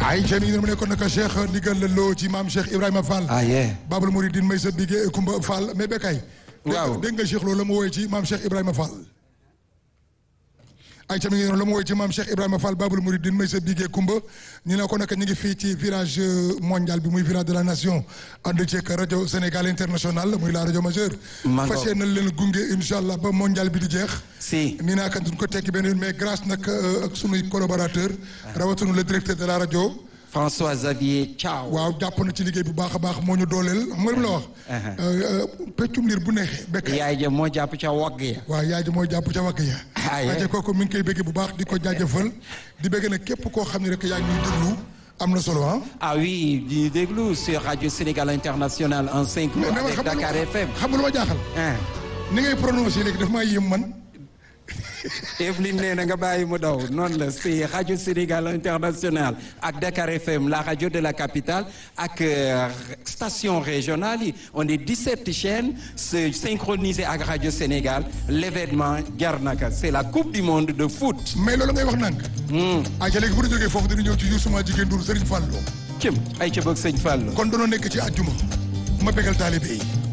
ay ca mi ngi mu nekkoon naka Cheikh ndigal loo ci maam Cheikh Ibrahima Fall. ah yee. Babul Mouridine may sa bigé Kumba Fall mais Bekay. waaw dégg nga Cheikh loolu la mu woowee ci maam Cheikh Ibrahima Fall. ay ca mi ngi noonu la mu woowee ci maam Cheikh Ibrahima Fall Babul Mouridine may sa bigé Kumba ñu ne ko nag ñu ngi fii ci village mondial bi muy village de la nation ànd ceeg rajo Sénégal international muy la rajo majeure. Mango. fas yéene leen gunge incha allah ba mondial bi di jeex. si. nii naa kan duñ ko tekki benn yoon mais grâce nag euh, ak sunuy collaborateur rawatina le directeur de la rajo. François Xavier Thiaw. waaw jàpp na ci liggéey bu baax a baax moo ñu dooleel xam nga li mu la wax. peccum liir bu neexee bekk. yaay ja moo jàpp ca wagg ya. waaw yaay ji mooy jàpp ca wàkk ya. Ah, yeah. waaye kooku mi ngi koy bëgg bu baax di ko jaajëfal di bëgg nag képp koo xam ne rek yaa ngi ñuy déglu am na solo ah. ah oui di déglu sur Radio Sénégal International en 5 mais mais man avec xam nga Dakar lu- FM. xam nga lu ma jaaxal. ah ni ngay prononcé léegi daf maa yéem man. Evelyne nee na nga bàyyi mu daw noonu la c'est Radio Sénégal International ak Dakar FM la radio de la capitale ak euh, station régionale yi on est 17 chaînes se synchronisées ak Radio Sénégal l'événement jar naka c'est la coupe du monde de foot. mais loolu ngay wax nànk. ah ca léegi bu ñu jógee foofu dina ñëw ci Youssou ma jigéen Ndour Serigne Fallou. cëm ay ca bëgg sëñ Fall. kon danoo nekk ci àjjuma ma bégal taalibe yi